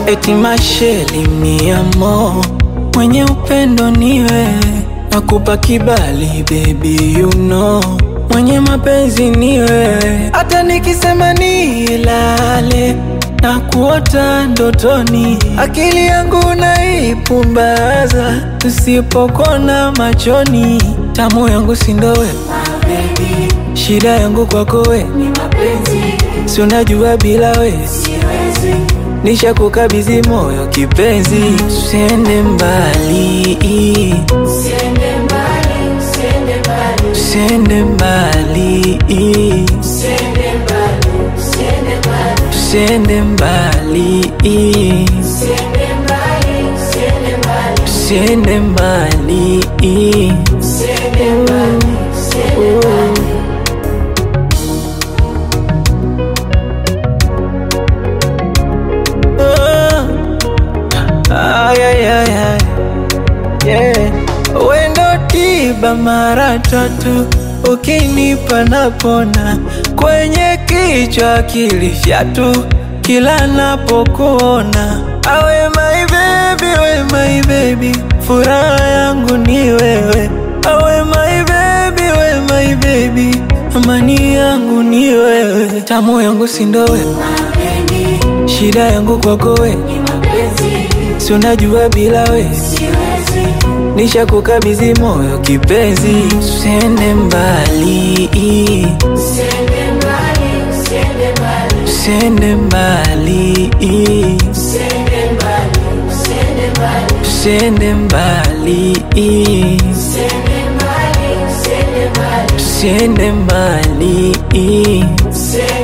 eti masheli miamo, mwenye upendo ni wewe, nakupa kibali baby you know, mwenye mapenzi ni wewe, hata nikisema nilale na kuota ndotoni, akili yangu naipumbaza, usipokona machoni, tamu yangu sindowe shida yangu kwako we si unajua bila we nisha kukabidhi moyo kipenzi, usiende mbali, usiende mbali, usiende mbali, usiende mbali. Ay, ay, ay, ay. Yeah. Wendo tiba mara tatu ukinipa napona kwenye kichwa akili fyatu kila napokuona awe my baby, we my baby, furaha yangu ni wewe awe my baby, we my baby, amani yangu ni wewe, tamu yangu sindo wewe, shida yangu kwako wewe si unajua bila we nisha kukabidhi moyo kipenzi, usiende mbali, usiende mbali, usiende mbali, usiende mbali.